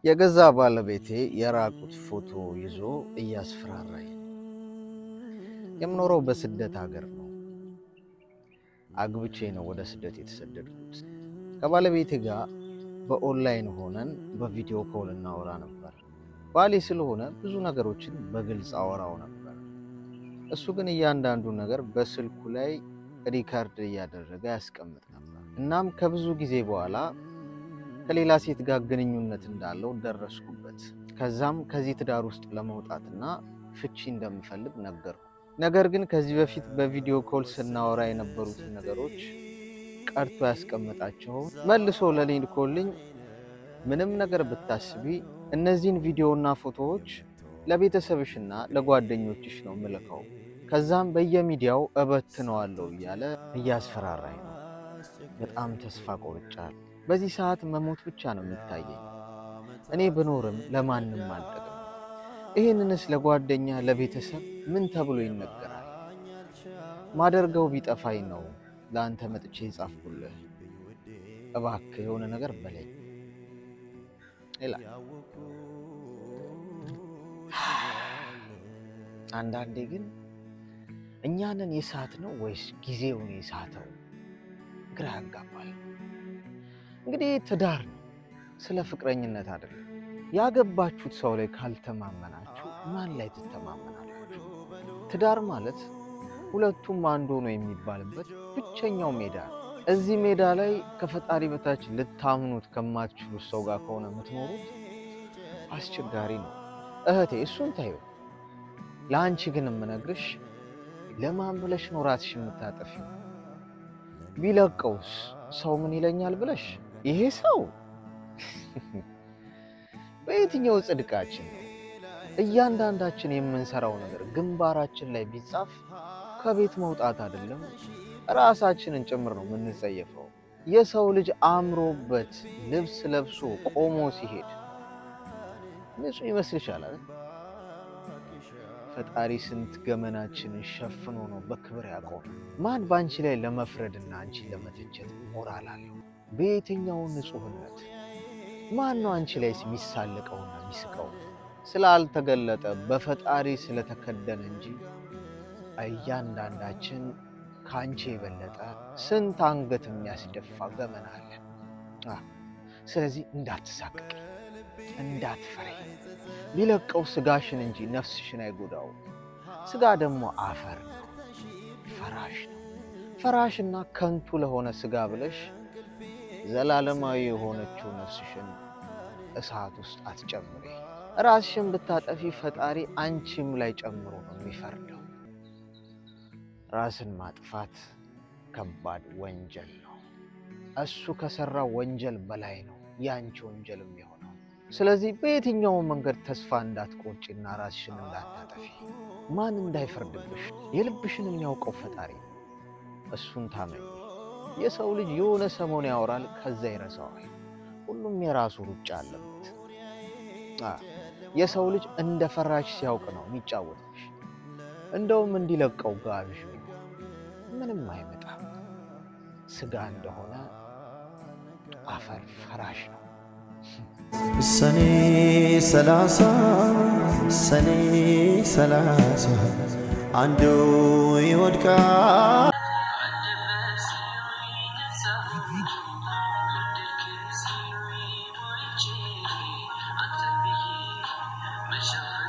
የገዛ ባለቤቴ የራቁት ፎቶ ይዞ እያስፈራራኝ ነው። የምኖረው በስደት ሀገር ነው። አግብቼ ነው ወደ ስደት የተሰደድኩት። ከባለቤቴ ጋር በኦንላይን ሆነን በቪዲዮ ኮል እናወራ ነበር። ባሌ ስለሆነ ብዙ ነገሮችን በግልጽ አወራው ነበር። እሱ ግን እያንዳንዱ ነገር በስልኩ ላይ ሪካርድ እያደረገ ያስቀምጥ ነበር። እናም ከብዙ ጊዜ በኋላ ከሌላ ሴት ጋር ግንኙነት እንዳለው ደረስኩበት። ከዛም ከዚህ ትዳር ውስጥ ለመውጣትና ፍቺ እንደምፈልግ ነገርኩ። ነገር ግን ከዚህ በፊት በቪዲዮ ኮል ስናወራ የነበሩትን ነገሮች ቀርቶ ያስቀመጣቸውን መልሶ ለኔ ልኮልኝ ምንም ነገር ብታስቢ እነዚህን ቪዲዮና ፎቶዎች ለቤተሰብሽና ለጓደኞችሽ ነው ምልከው፣ ከዛም በየሚዲያው እበትነዋለሁ እያለ እያስፈራራኝ ነው። በጣም ተስፋ ቆርጫል። በዚህ ሰዓት መሞት ብቻ ነው የሚታየኝ። እኔ ብኖርም ለማንም አልጠቅም። ይህንንስ ለጓደኛ ለቤተሰብ ምን ተብሎ ይነገራል? ማደርገው ቢጠፋኝ ነው ለአንተ መጥቼ የጻፍኩልህ። እባክህ የሆነ ነገር በለኝ ይላል። አንዳንዴ ግን እኛንን የሳት ነው ወይስ ጊዜውን የሳተው? ግራ ያጋባል። እንግዲህ ትዳር ነው፣ ስለ ፍቅረኝነት አይደለም። ያገባችሁት ሰው ላይ ካልተማመናችሁ ማን ላይ ትተማመናላችሁ? ትዳር ማለት ሁለቱም አንድ ሆኖ የሚባልበት ብቸኛው ሜዳ ነው። እዚህ ሜዳ ላይ ከፈጣሪ በታች ልታምኑት ከማትችሉት ሰው ጋር ከሆነ የምትኖሩት አስቸጋሪ ነው። እህቴ እሱን ታዩ። ለአንቺ ግን የምነግርሽ ለማን ብለሽ ነው ራስሽ የምታጠፊው? ቢለቀውስ ሰው ምን ይለኛል ብለሽ ይሄ ሰው በየትኛው ጽድቃችን ነው? እያንዳንዳችን የምንሰራው ነገር ግንባራችን ላይ ቢጻፍ ከቤት መውጣት አይደለም ራሳችንን ጭምር ነው የምንጸየፈው። የሰው ልጅ አምሮበት ልብስ ለብሶ ቆሞ ሲሄድ ንጹሕ ይመስልሻል? ፈጣሪ ስንት ገመናችንን ሸፍኖ ነው በክብር ያቆመ። ማን በአንቺ ላይ ለመፍረድና አንቺን ለመተቸት ሞራል አለው? በየትኛው ንጹሕነት ማን ነው አንቺ ላይ የሚሳለቀውና የሚስቀው? ስላልተገለጠ በፈጣሪ ስለተከደነ እንጂ እያንዳንዳችን ከአንቺ የበለጠ ስንት አንገት የሚያስደፋ ገመና አለ። ስለዚህ እንዳትሳቅቂ፣ እንዳትፈሪ። ቢለቀው ስጋሽን እንጂ ነፍስሽን አይጎዳው። ስጋ ደግሞ አፈር ነው፣ ፈራሽ ነው። ፈራሽና ከንቱ ለሆነ ስጋ ብለሽ ዘላለማዊ የሆነችው ነፍስሽን እሳት ውስጥ አትጨምሪ። ራስሽን ብታጠፊ ፈጣሪ አንቺም ላይ ጨምሮ ነው የሚፈርደው። ራስን ማጥፋት ከባድ ወንጀል ነው። እሱ ከሰራው ወንጀል በላይ ነው የአንቺ ወንጀል የሚሆነው። ስለዚህ በየትኛውም መንገድ ተስፋ እንዳትቆርጪና ራስሽን እንዳታጠፊ፣ ማን እንዳይፈርድብሽ የልብሽን የሚያውቀው ፈጣሪ ነው። እሱን ታመኝ። የሰው ልጅ የሆነ ሰሞን ያወራል፣ ከዛ ይረሳዋል። ሁሉም የራሱ ሩጫ አለበት። የሰው ልጅ እንደ ፈራሽ ሲያውቅ ነው የሚጫወትብሽ። እንደውም እንዲለቀው ጋብዥ፣ ምንም አይመጣም። ስጋ እንደሆነ አፈር ፈራሽ ነው። ሰኔ ሰላሳ ሰኔ ሰላሳ አንዱ ይወድቃል Thank you.